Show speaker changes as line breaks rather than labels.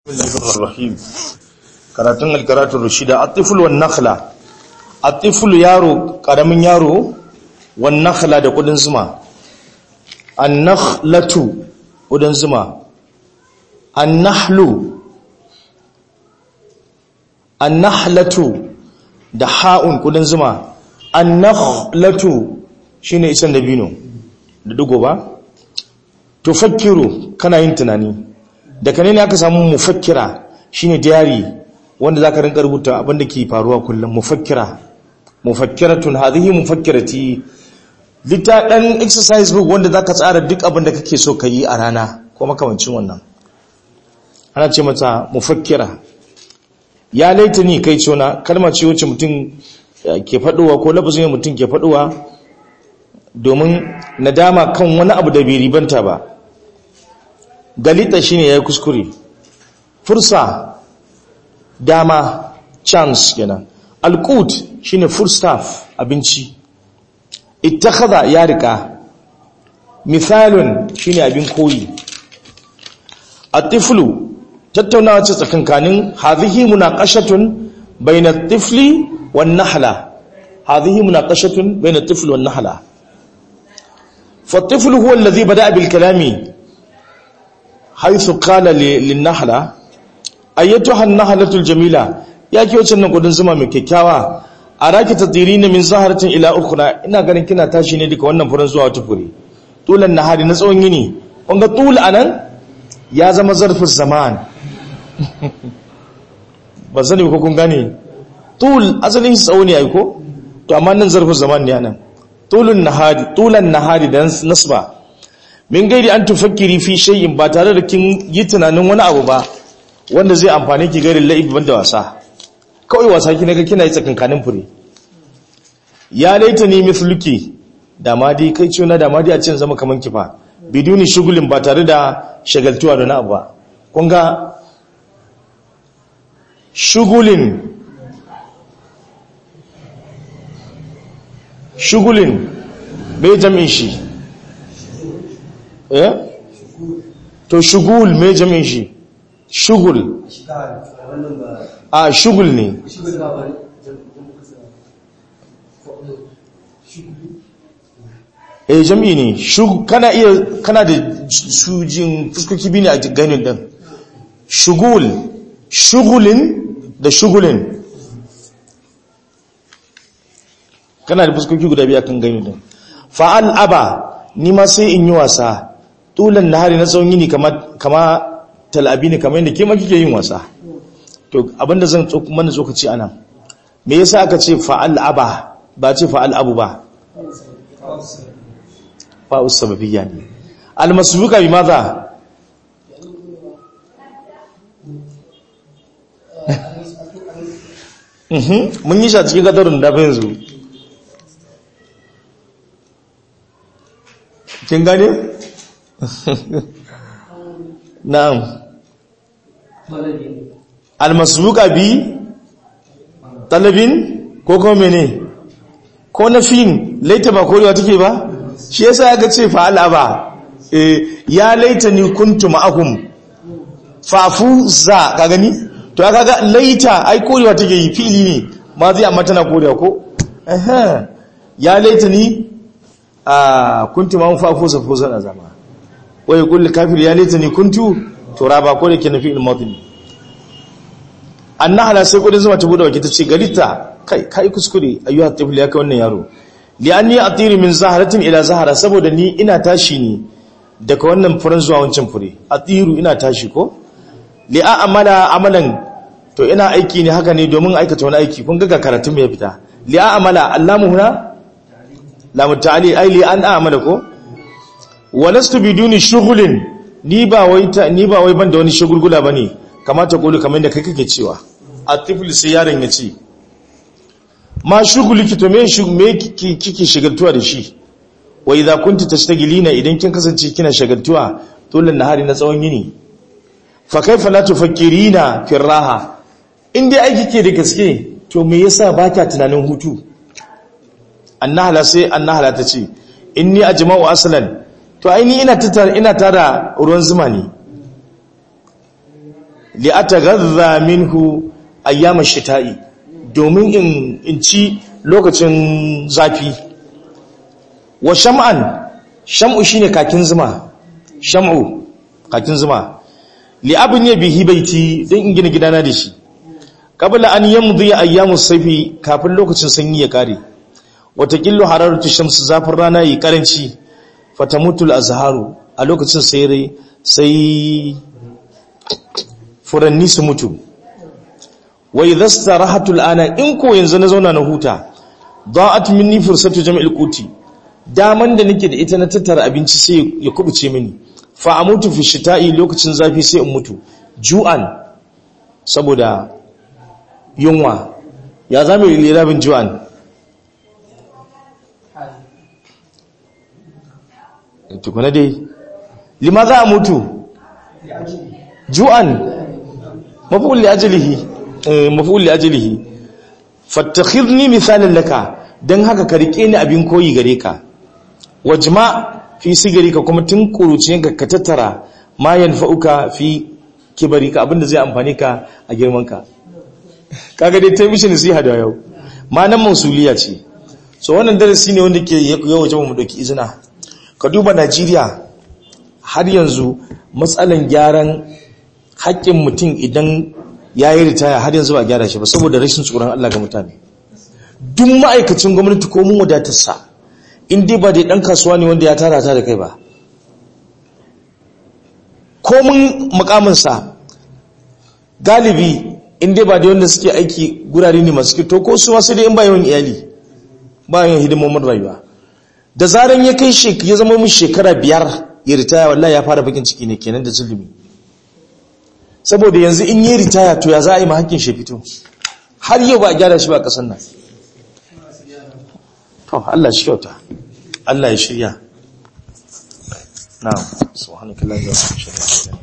Bismillahirrahmanirrahim karatun alkaratun rushida atiful wan nakhla atiful yaro karamin yaro wan nakhla da kudin zuma an-nakhlatu kudin zuma an-nahlu an-nahlatu da ha'un kudin zuma an-nakhlatu shine isan dabino da dugo ba tufakkiru kana yin tunani daga ne aka samu mufakkira shine diary wanda zaka rinka rubuta abin da ke faruwa kullum mufakkira mufakkiratun hadhihi mufakkirati lita dan exercise book wanda zaka tsara duk abin da kake so yi a rana ko makamancin wannan ana ce mata mufakkira ya laita ni kai cona kalma ce wacce mutum ke faduwa ko lafazin mutum ke faduwa domin nadama kan wani abu da bai ribanta ba galita shine yayi kuskure fursa dama chance kenan alqut shine full staff abinci ittakhadha ya rika mithalun shine abin koyi atiflu tattaunawa ce tsakankanin hadhihi munaqashatun bayna at-tifli wan nahla hadhihi munaqashatun bayna at-tifli wan nahla فالطفل هو الذي بدأ بالكلام حيث قال للنحلة أيتها النحلة الجميلة يا كي وچن قدن زما mai kyakkyawa araki tadirina min zaharatin ila ukhra ina ganin kina tashi ne duka wannan furen zuwa wata fure tulan nahari na tsawon yini kun ga tul anan ya zama zarfin zaman ba sani ko kun gane tul asalin tsawo ne ai ko to amma nan zarfin zaman ne anan tulun nahari tulan nahari da nasba min gairi an tufakkiri fi shay'in ba tare da kin yi tunanin wani abu ba wanda zai amfane ki gairi la'ib banda wasa kawai wasa ki naga kina yi tsakankanin fure ya laita ni mithluki da ma dai kai ciwo na da ma dai a cikin zama kaman kifa biduni shugulin ba tare da shagaltuwa da na abu ba kun ga shugulin shugulin mai jam'in shi eh to shugul mai jam'in shi shugul a shugul ne eh jam'i ne kana iya kana da sujin fuskoki biyu ne a ganin din shugul shugulin da shugulin kana da fuskoki guda biya kan gani din fa'al aba ni ma sai in yi wasa tulan nahari na tsawon yini kama kama talabi ne kamar yadda ke ma kike yin wasa to abinda zan mana tsokaci anan me yasa aka ce fa'al aba ba ce fa'al abu ba fa'u sababiyya ne almasbuka bi maza mun yi shi a cikin gadarin da yanzu kin gane? na'am almasbuka bi talabin ko kuma mene ko na fin laita ba korewa take ba shi yasa ya ga ce fa'ala ba ya laita ni kuntu ma'akum fafu za ka gani to aka ga laita ai korewa take yi fili ne ma zai amma tana korewa ko ya laita ni a kuntu ma fafu sa fusa na zama wai kulli kafir ya laita ni kuntu turaba ko da ke nafi ilmadin annahala sai kudin zuma ta bude wake ta ce garita kai kai kuskure ayyuha tifl ya kai wannan yaro li anni atiri min zaharatin ila zahara saboda ni ina tashi ne daga wannan furen zuwa wancan fure atiru ina tashi ko li a amala amalan to ina aiki ne haka ne domin aikata wani aiki kun ga karatun mai fita li a amala allamu huna lamu ta'ali ai li an amala ko walastu biduni shughulin ni ba wai ta ni ba wai banda wani shugulgula bane kamata kulu kamar da kai kake cewa atiful sai yaron ya ce ma shuguliki to me me kike shagaltuwa da shi wa idza kunti tastagilina idan kin kasance kina shagaltuwa dole nahari na tsawon yini fa kaifa la tufakkirina fi raha in dai aiki ke da gaske to me yasa baka tunanin hutu annahala sai annahala ta ce inni ajma'u aslan to aini ina tara ina tara ruwan zuma ne li ataghadha minhu ayyama shita'i domin in in ci lokacin zafi wa sham'an sham'u shine kakin zuma sham'u kakin zuma li abin ya bihi baiti dan in gina gidana da shi qabla an yamdi ayyamu sayfi kafin lokacin sanyi ya kare watakillu hararatu shamsu zafin rana yi karanci fatamutul azharu a lokacin sai sai furanni su mutu wa idha starahatul ana in ko yanzu na zauna na huta da'at minni fursatu jam'il quti daman da nake da ita na tattara abinci sai ya kubuce mini fa amutu fi shita'i lokacin zafi sai in mutu ju'an saboda yunwa ya zama lirabin ju'an tukuna dai lima za a mutu ju'an mafi'ul li ajlihi mafi'ul li ajlihi fattakhidni misalan laka dan haka ka rike ni abin koyi gare ka wajma fi sigarika kuma tun kuruciyanka ka tattara ma yanfa'uka fi kibarika abinda zai amfani ka a girman ka kaga dai ta mishi nasiha da yau ma nan mausuliya ce so wannan darasi ne wanda ke yawa jama mu dauki izina ka duba Najeriya har yanzu matsalan gyaran haƙƙin mutum idan ya yi ritaya har yanzu ba gyara shi ba saboda rashin tsoron Allah ga mutane duk ma'aikacin gwamnati ko mun wadatarsa in dai ba dai ɗan kasuwa ne wanda ya tara ta da kai ba ko mun makaminsa galibi in dai ba da wanda suke aiki gurare ne masu to ko su wasu dai in ba yawan iyali ba yawan hidimomin rayuwa da zaran ya kai ya zama mun shekara biyar ya ritaya wallahi ya fara bakin ciki ne kenan da zulumi saboda yanzu in yi ritaya to ya za a yi mahakkin shi fito har yau ba a gyara shi ba a ƙasar nan to Allah shi kyauta Allah ya shirya na'am subhanallahi wa bihamdihi